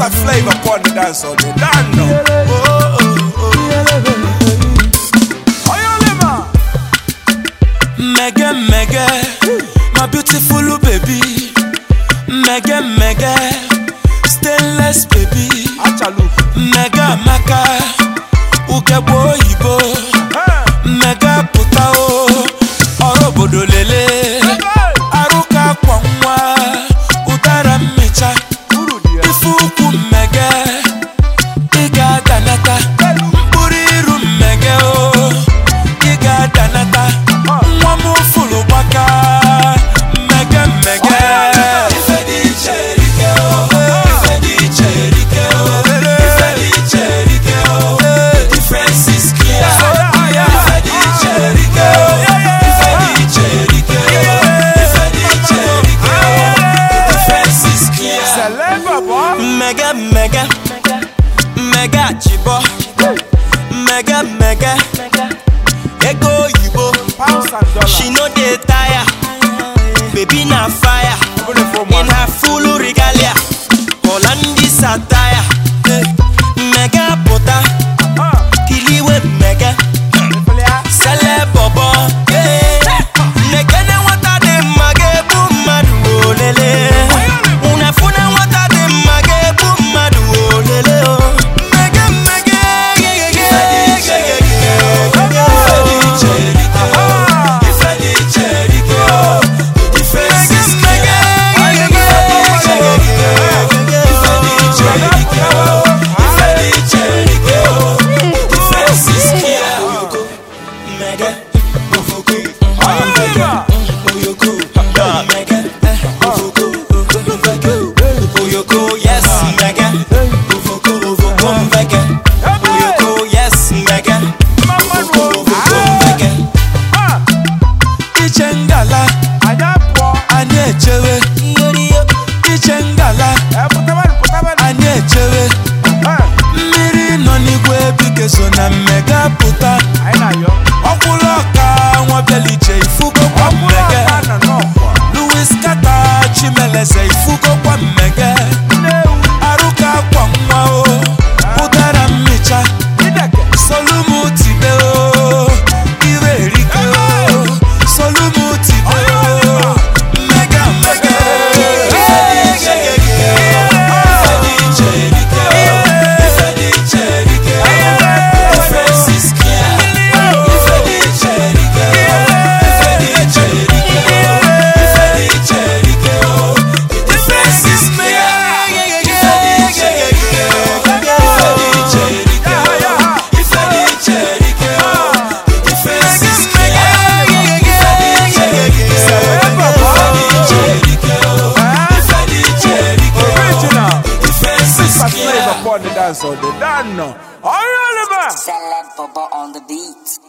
Super flavor upon the dance all day. Done now. Oh, oh, oh. Oyolema. Mega mega, my beautiful baby. Mega mega, stainless baby. Achalu. Mega maka, ugebo oyibo. Mega puta o, ọrụ obodo lele. Arụka kwa nwa, ụdara mmecha. Uru di ya. Ife ukwu mmege, ị ga-adanata. Mkpụrụ iru mmege o, ị ga-adanata. Nwa m fụrụ gbaka, mmege mmege. Ife dị iche erike o, ife dị iche erike o, ife dị iche erike o. The difference is clear. Ife dị iche erike o, ife dị iche erike o, ife dị iche erike o. The difference is clear. Celeb boy. Mega mega mega chibo mega mega ego oyibo Pounds and dollars. she no dey tire baby na fire Open it for in man. her full regalia Hollandis attire mega puta Ah. kiliwe mega sele bobo nekene nwata dị mma ga-egbu mmadụ olele unefune nwata dị mma ga-egbu mmadụ olele o mmege mmege Mega, Oyolema. Oyoko, mega, Ovoko, Oyoko, yes, mega, Ovoko, Ovoko, mega, Oyoko, yes, mega, Mama Ovoko, no. Ovoko, mega. Ah. Iche ngala, Anya pọ. anyị echewe, iche ngala, Eh, pụtabara, pụtabara. anyị echewe, Eh, mmiri nọ n'igwe bike so na mmega pụta, anyị na-ayọ. ọkwụlụ ọka nwa beliche ifugo kwa Ọkwụrụ mmege. aka na n'ọkwa. Louis Kata Chimeleze ifugo kwa mmege Nnewu. Aruka kwa nwa o Ụdara mmicha Ideke. Solumu tibe o Ire erike o Solumu tibe o Mmega mmege Ife dị iche erike o Ife dị iche erike o Ife dị iche erike o Difference is clear Ife dị iche erike o Ife dị iche erike o Ife dị iche erike o The difference is clear Ife dị iche erike o Ife dị iche erike o Ife dị iche erike o The difference is clear Ife dị iche erike o Ife dị iche erike o Ife dị iche erike o Original. The difference is Super clear flavor upon the dance all day. Done now. Oyolema. Celeb Bubba on the beat.